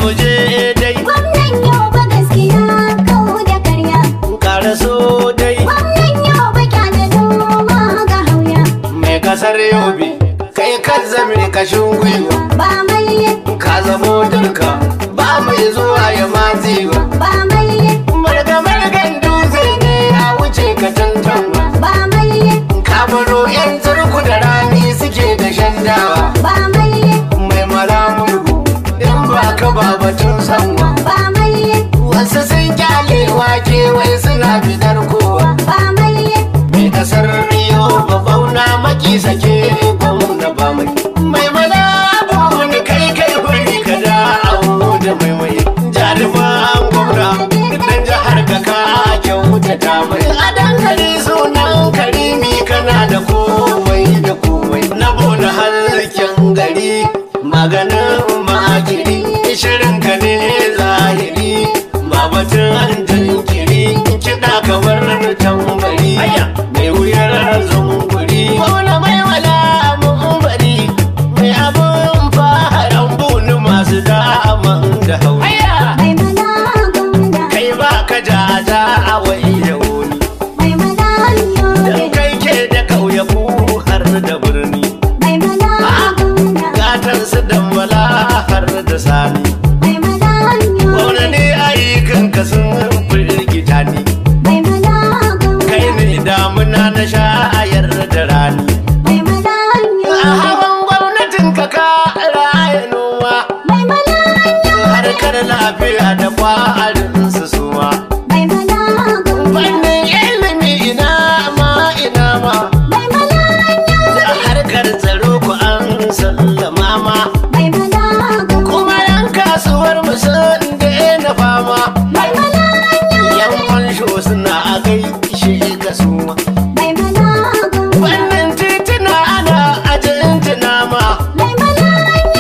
mu je dai Gwamnan yau ba gaskiya kawo da karya. kara so dai Gwamnan yau ba kyale noma ga hauya. mai kasar yobe kai kan zame kashin gwiwa Ba mai ka zamo dirka ba mai zuwa ya matsi ba ba mai marga margan dutse ne ya wuce ka tantanwa ba mai ka baro yan turku da rani suke da shandawa ba mai mai mara murgu in ba ka ba batun sanwa ba mai wasu sun kyale wake wai suna bidar kowa ba mai mai kasar riyo ba bauna maki sake gwamna ba mai mai mana wani kai kai huri ka da awo da mai mai jaruman gwamna dan jihar ka ka kyauta ta mai a dankali sunan karimi kana da komai da komai na bona harken gari maganin magiri shirin ka ne zahiri ba batun jinkiri kiɗa kamar tambari mai wuyar zunguri wani mai wala mun bari mai abun faharan bunu masu daman da hauri mai mana gwamna kai ba ka jaja a wai da wuni mai mana yobe dan kai ke da ƙauyaku har da birni mai mana gwamna gatan su dambala har da sani mai mana yobe wani ne ayyukan ka sun firgita ni mai mana kai gwamna ne damuna na shayar da rani mai mana a yobe hawan gwamnatin ka ka raya noma mai mana harkar lafiya da kwarin su suma mai mana gwamna fannin ilimi ina ma ina ma mai mana da harkar tsaro ku an sallama ma mai mana gwamna kuma yan kasuwar mu sun daina fama mai mana yan fansho suna a gaishe ka suma mai mana gwamna wannan tituna ana ajintina ma mai mana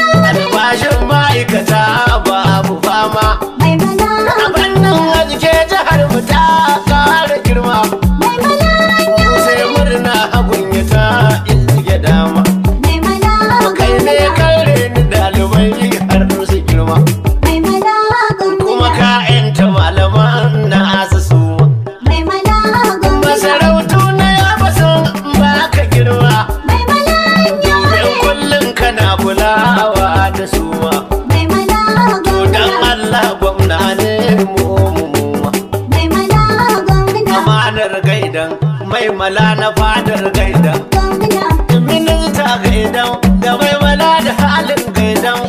albashin ma'aikata babu fama mai mana a fannin aske jihar mu ta kara girma mai mana sai murna hagun ya ta izge dama mai mana kai ne kare ni dalibai har su girma mai mana kuma gwamna ka yanta malaman na su suma mai mana gwamna masarautu na yaba sun baka girma mai mana domin kullum kana kulawa da suma mai mana to dan gwamna Allah gwamna ne mu mu mu ma. mai mana gwamna amanar gaidan mai mala na fadar gaidan gwamna minista gaidan da mai mala da halin gaidan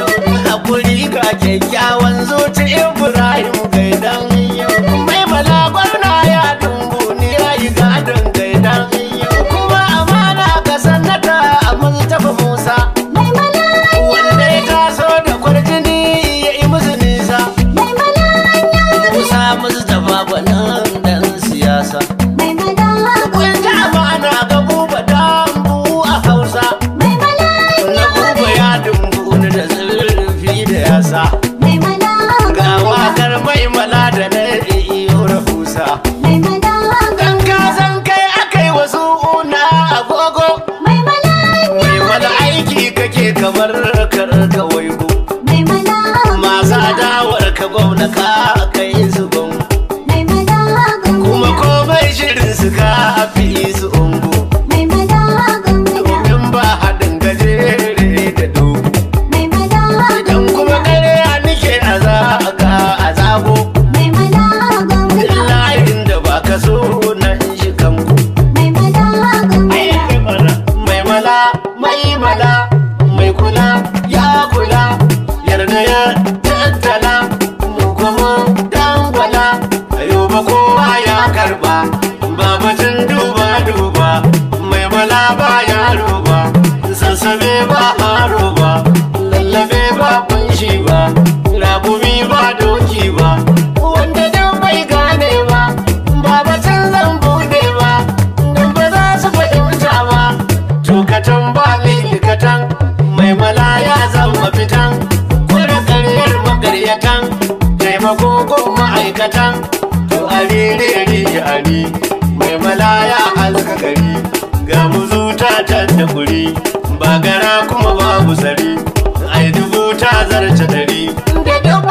hakuri ga kyakkyawan zuci ibrahim gaidan mai mala gwamna ya dumbu ni ya yi gadon gaidan kuma amana ga sannata a mustapha musa mai mana wanda ya taso da kwarjini ya yi musu nisa mai mana musa mustapha gwanin dan siyasa mai mana kun ji amana ga buba dambu a hausa mai mana na buba ya dumbu ni da zurfi da yasa mai mana ga wakar mai mala da na iyo rahusa mai mana kan ka san kai akai wasu una agogo mai mana mai wani aiki kake kamar karka waigo mai mana masu adawar ka gwamna ka kai su gungu mai mana kuma komai shirin su ka fi su ungu mai mana gwamna domin ba haɗin gajere da dogo mai mana idan kuma ƙarya nike a zaga a zago mai mana gwamna layin da ba ka so nan shi kanku mai mana gwamna mai mala mai mala mai kula ya kula yarda ya tattala mu kuma dangwala ayo ba kowa ya karba babatin duba duba mai mala ba yaro ba sassabe ba haro ba lallabe ba kunshi ba ragumi ba doki ba wanda dan bai gane ba babatin zan bude ba dan ba za su fahimta ba tukatan ba likatan mai mala ya zama fitan kura karyar makaryatan taimako ko ma'aikatan to a rere ari mai mala ya halka gari ga muzuta ta da guri ba gara kuma babu zari ai dubu ta zarce dari da duk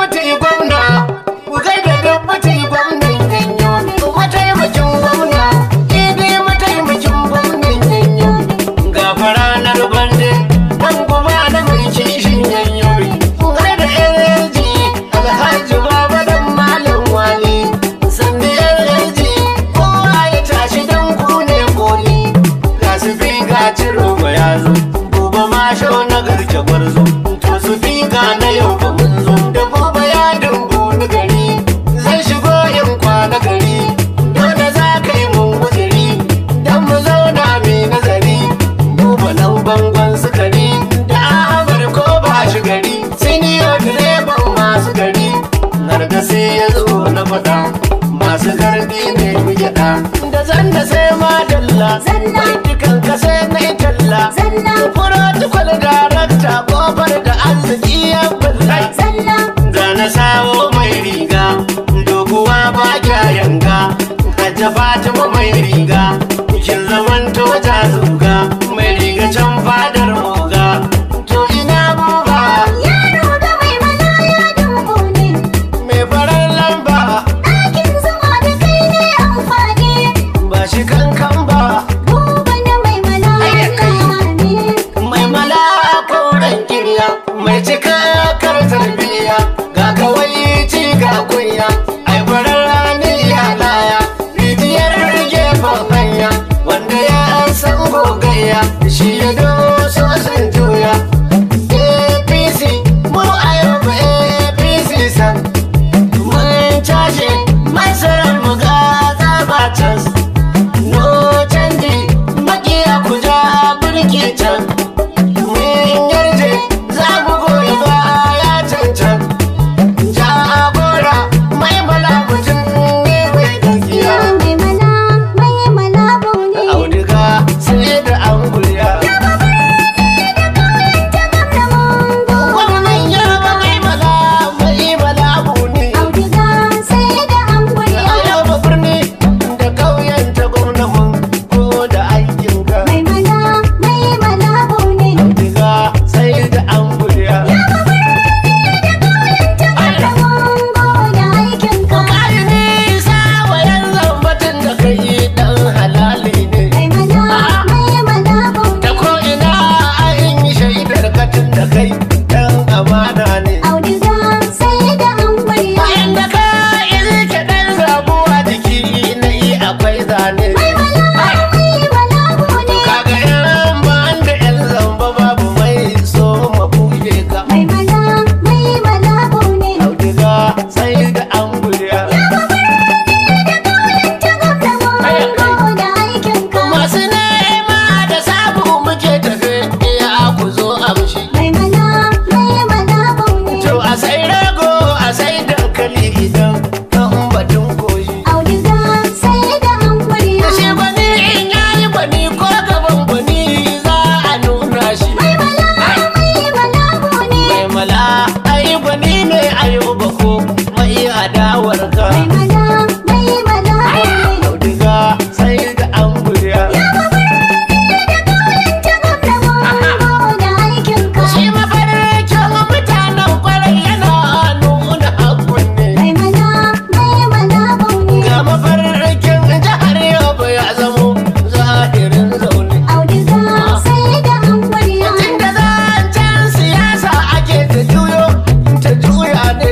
zalla da zanna sai ma dalla Zalla. bai dukan ka sai na yi talla Zalla. protocol darakta kofar da arziki ya bulla Zalla. ga na sawo mai riga doguwa ba kya yanga hajja fatima mai riga kin zaman to ta zuga mai riga can fadar oga to ina buba Yaro ga mai mana ya dubu ne. mai farar lamba Ɗakin zuma da kai ne amfani. ba shi kankan ba Buba na mai mana ya ne. mai mala kauran kirya mai cika kar tarbiya ga kawai ci ga kunya ai farar rani ya laya rijiyar gefen hanya wanda ya san gogayya shi ya doso sun juya apc mu a yau ba apc san mun cashe masarar mu ga tsabacin no canji makiya ku ja birki can mun yarje za mu goyi baya cancan jagora mai bala mutum ne mai gaskiya Mai mana mai mana bune. auduga sai da an gulya gwamnan yaba mai bala mai bala buni Auduga sai da an gwarya. a yaba birni da kauyen ta gwamnan ko da aikinka Mai mana mai mana bune. auduga sai da an gulya Kayi nisa wa yan zambatin da kai dan halali ne. Da ko ina an yi shaidar katin da kai dan amana ne. Bayan da ka ilke dan zabuwa jiki na yi akwai zane. Kaga yan ban da yan zamba babu mai so ma buge ka. Auduga sai da an guriya. Masu nema da sabu muke tafe ya ku zo amshi. To a sai rago a sai dankali idan kan batun koshi. Da shi gwani in yayi gwani ko gaban gwani za a nuna shi. Mai mala ai gwani ne ayuba ko mai adawar ka. Auduga sai da an guriya. Shi mafarkin mutanen kwarai yana nuna hakun ne. Ga mafarkin jihar Yobe ya zamo zahirin zaune. Tunda zancen siyasa ake ta juyo ta juya ne.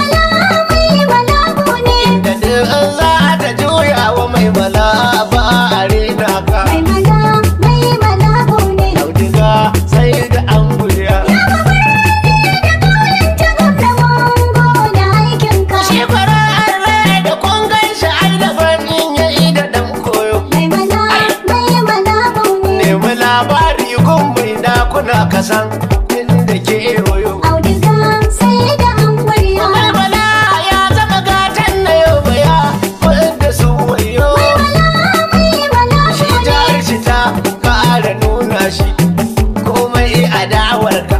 Da duk za ta juya wa mai mala ba a rena ka. Auduga sai da an guriya. Shi farar rai da kun gan shi ai daban in yayi da dan koyo. Nemi labari gun mai dakuna kasan inda ke yoyo. Malmala ya zama gatan na yau baya wanda su wayo. Shi jihar shi ta kara nuna shi komai adawar ka.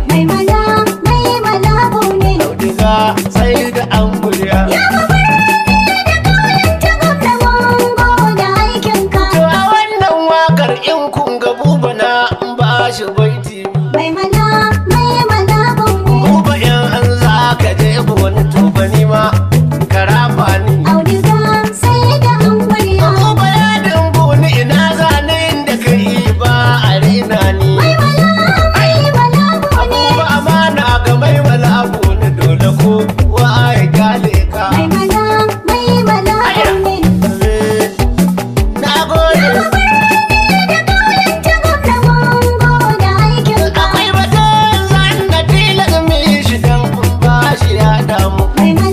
Auduga sai da an guriya. To a wannan wakar in kun ga buba na ba shi baiti. Buba in an za ka je wani to bani ma karafa ni. Buba ya dimbu ni ina zane inda ka yi ba a rena ni. Buba amana ga mai wala abu ni dole ko wa ya gale ka. Na gode. Akwai batun zan da tilas mai shi dan ba shi ya damu. Mai